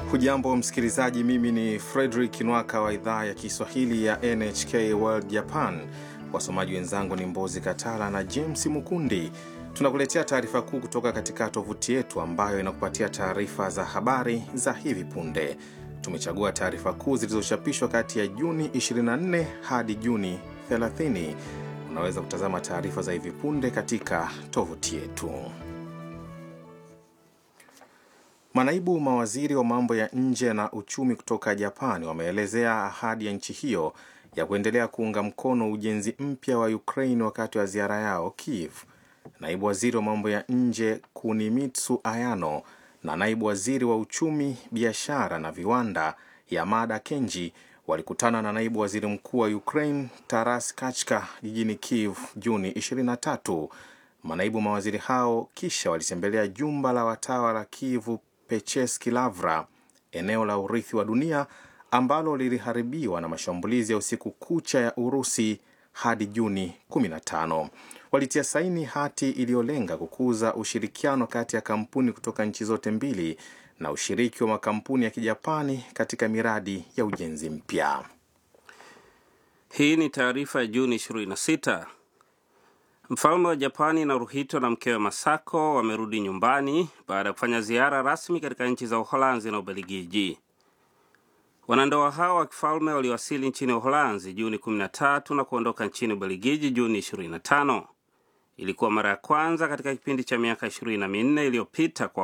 Hujambo msikilizaji, mimi ni Frederick Nwaka wa idhaa ya Kiswahili ya NHK World Japan. Wasomaji wenzangu ni Mbozi Katala na James Mukundi. Tunakuletea taarifa kuu kutoka katika tovuti yetu ambayo inakupatia taarifa za habari za hivi punde. Tumechagua taarifa kuu zilizochapishwa kati ya Juni 24 hadi Juni 30. Unaweza kutazama taarifa za hivi punde katika tovuti yetu. Manaibu mawaziri wa mambo ya nje na uchumi kutoka Japani wameelezea ahadi ya nchi hiyo ya kuendelea kuunga mkono ujenzi mpya wa Ukraine wakati wa ziara yao Kiev. Naibu waziri wa mambo ya nje Kunimitsu Ayano na naibu waziri wa uchumi, biashara na viwanda Yamada Kenji walikutana na naibu waziri mkuu wa Ukraine Taras Kachka jijini Kiev Juni 23. Manaibu mawaziri hao kisha walitembelea jumba la watawa la Kiev Pecheski Lavra, eneo la urithi wa dunia ambalo liliharibiwa na mashambulizi ya usiku kucha ya Urusi hadi Juni 15. Walitia saini hati iliyolenga kukuza ushirikiano kati ya kampuni kutoka nchi zote mbili na ushiriki wa makampuni ya Kijapani katika miradi ya ujenzi mpya. Hii ni taarifa ya Juni 26. Mfalme wa Japani Naruhito na mkewe Masako wamerudi nyumbani baada ya kufanya ziara rasmi katika nchi za Uholanzi na Ubelgiji. Wanandoa hao wa kifalme waliwasili nchini Uholanzi Juni 13 na kuondoka nchini Ubelgiji Juni 25. Ilikuwa mara ya kwanza katika kipindi cha miaka 24 iliyopita kwa